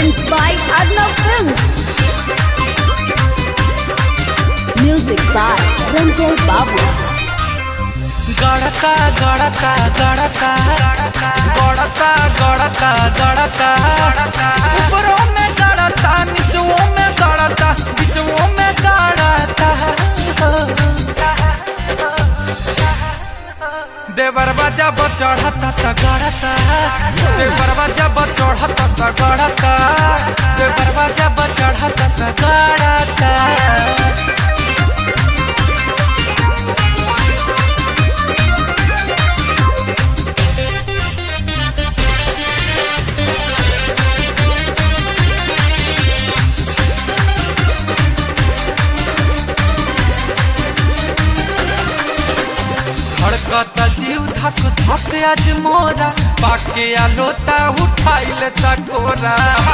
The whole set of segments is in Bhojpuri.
Presents by Arnav Films. Music by Ranjay Babu. गड़का गड़का गड़का गड़का गड़का गड़का ऊपरों में गड़ता नीचों में गड़ता बीचों में गड़ता देवरवा जब चढ़ता त गड़ता देवरवा जब चढ़ता त गड़ता देवरवा जब चढ़ता त गड़ता धड़कता जीव धक धक आज मोरा पाके आ लोटा उठाइले चकोरा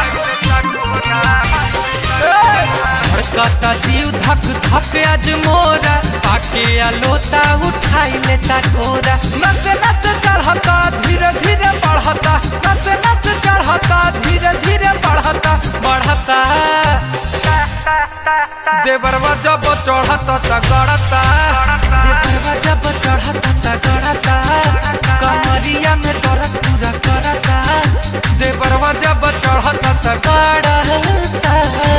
धड़कता जीव धक धक आज मोरा पाके आ लोटा उठाइले चकोरा नस नस चढ़ता धीरे धीरे बढ़ता नस नस चढ़ता धीरे धीरे बढ़ता बढ़ता देवरवा जब चढ़ता त गड़ता देवरवा जब चढ़ता त गड़ता कमरिया में दर्द पूरा करता देवरवा जब चढ़ता त गड़ता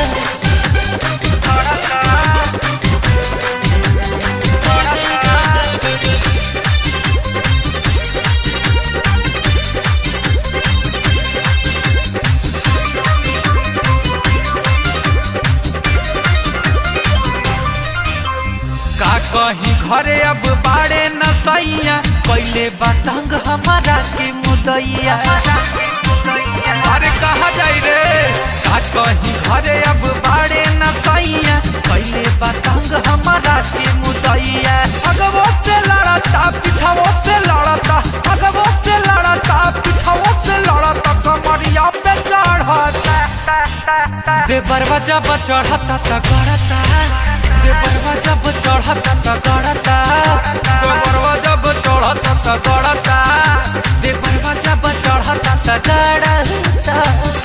का कहीं घरे अब बाड़े न सैया कैले बतंग हमारा के मुदैया अरे कहा जाई रे का कहीं घरे अब बाड़े न सैया कैले बतंग हमारा के मुदैया अगवो से लड़ता पिछवो से लड़ता अगवो से लड़ता पिछवो से लड़ता कमरिया पे चढ़ता देवरवा जब चढ़ता त गड़ता देवरवा जब चढ़ता त गड़ता देवरवा जब चढ़ता त गड़ता देवरवा जब चढ़ता त गड़ता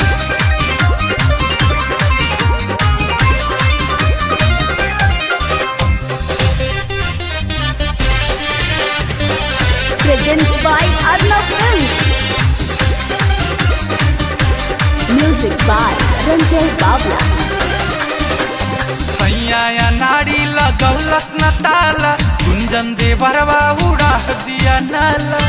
Presents by Arnav Films. Music by Ranjay Babu. सैया या नाड़ी लगौलस न ताला गुंजन देवरवा उड़ा दिया नाला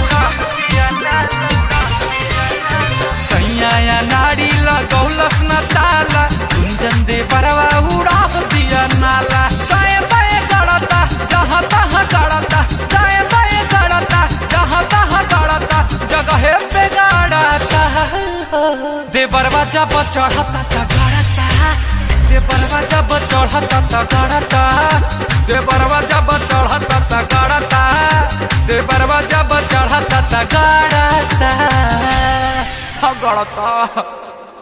सैया या नाड़ी लगौलस न ताला गुंजन देवरवा उड़ा दिया नाला दाएं बाएं गड़ता जहाँ तहाँ गड़ता दाएं बाएं गड़ता जहाँ तहाँ गड़ता जगह पे गड़ता देवरवा जब चढ़ता त गड़ता देवरवा जब चढ़ता त गड़ता देवरवा जब चढ़ता त गड़ता देवरवा जब चढ़ता त गड़ता हाँ, गड़ता